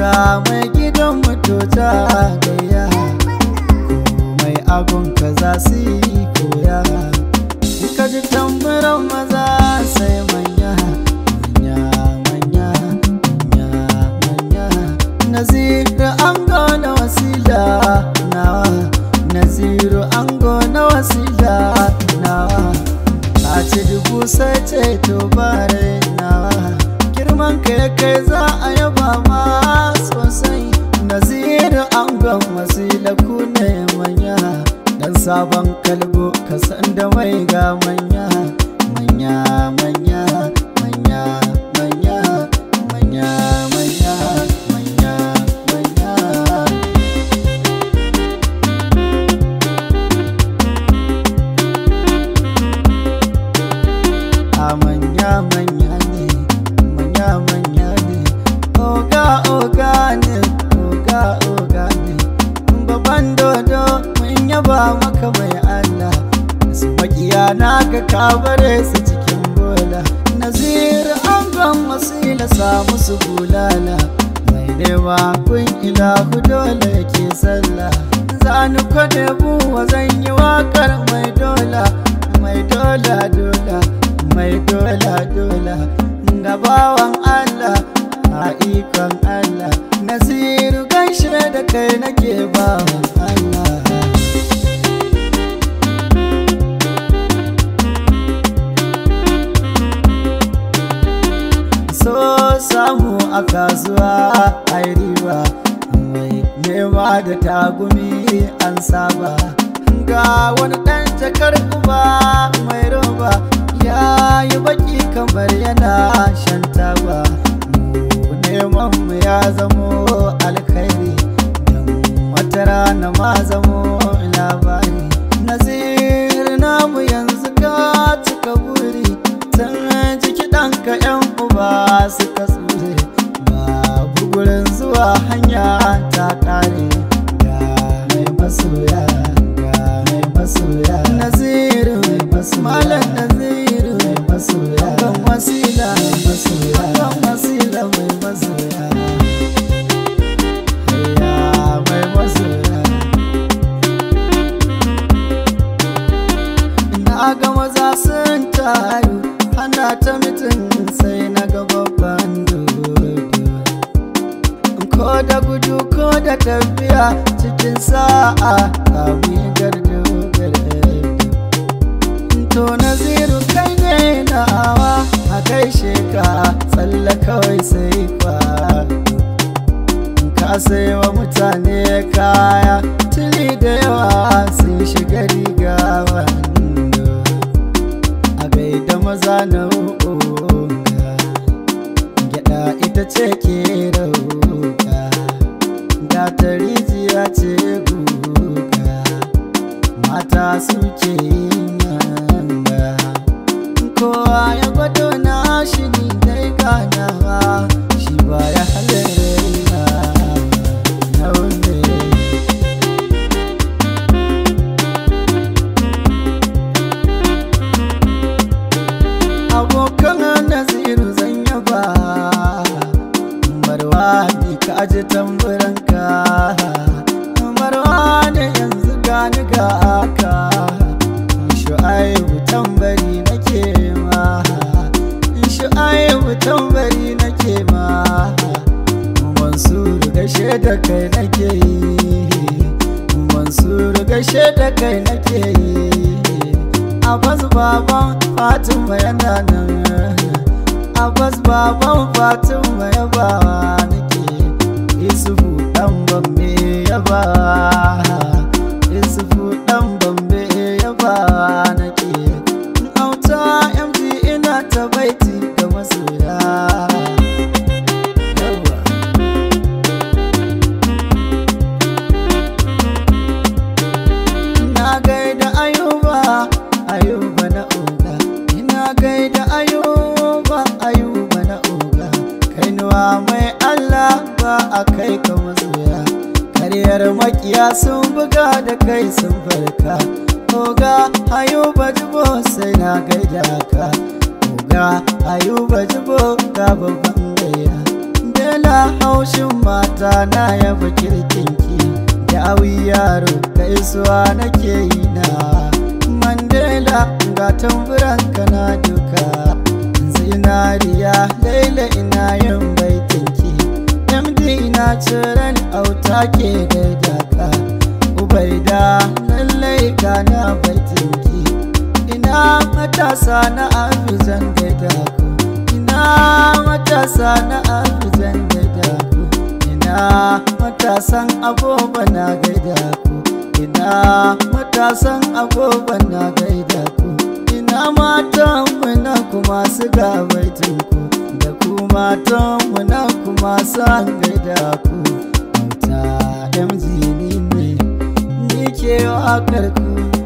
mai gidan mututa gayya mai abun ka za su yi koya ka ji tambaran maza sai manya manya manya manya manya naziru an na wasila nawa naziru an na wasila nawa ka ci dubu sai ce to bare nawa girman ka ya kai za a yaba ma sosai naziru an wasila ku ne manya dan sabon kalbo ka san da mai ga manya manya manya manya manya manya manya manya manya a manya manya ne manya manya ne oga oga ne oga oga ne babban dodo mun yaba maka mai Allah su makiya na ka kabare su cikin bola nazir an gan wasila samu su bulala mai nema kun ilahu dole ke sallah zani kwade buwa zan yi wakar mai dola mai dola dola mai dola dola gabawan Allah a ikon Allah Nasiru gaishe da kai nake bawan Allah So samu a kasuwa a riba mai nema da tagumi an saba ga wani ɗan jakar kuma mai roba ya yi baki kamar yana shan taba neman mu ya zamo alkhairi don wata rana ma zamo labari nazir namu yanzu ka cika buri san jiki ɗanka yan uba suka tsure babu gurin zuwa hanya ta ƙare ga mai masoya ga mai masoya naziru mai masoya malam naziru mai masoya kan wasila mai masoya kan wasila mai masoya Hayya mai masoya na ga maza sun taru ana ta mitin sai na ga babban dodo ko da gudu ko da tafiya cikin sa'a kawi gardo gardo to naziru kai ne nawa a kai sheka tsalla kawai sai kwa ka wa mutane kaya tili da yawa sun shiga riga wando a gaida maza na uga gyada ita ce ke rauka da ta rijiya ce guga mata suke yin yanga kowa ya gwado na shi ni dai ganawa shi ba ya halarina na wunde abokan naziru zan yaba barwa ni ka ji tamburanka barwa ne yanzu gani ga aka shu'aibu tambari nake ma shu'aibu tambari nake ma mansuru gashe da kai nake yi mansuru gashe da kai nake yi abbas baban fatima yana nan abbas baban fatima ya bawa nake isufu dan bambe ya bawa isufu dan bambe ya bawa nake auta mg ina ta baiti ga masoya Yawwa. ina gaida ayuba ayuba na oga ina gaida ayuba ayuba na oga kainuwa mai allah ba a kai ka masoya karyar makiya sun buga da kai sun farka oga ayuba jibo sai na gaida ka oga ayuba jibo ga babban gaya bela haushin mata na yaba kirkinki da yaro gaisuwa nake yi na mandela ga tamburan na duka zinariya laila ina yin baitinki md na ciran auta ke gaida ka ubaida lallai gana baitinki ina matasa na afizan gaida ku ina matasa na afizan gaida ku ina matasan agoba na gaida ku ina matasan agoba na gaida ku ina matan muna kuma su gabaitin ku da ku matan muna kuma su an gaida ku auta mg ni ne ni ke wakar ku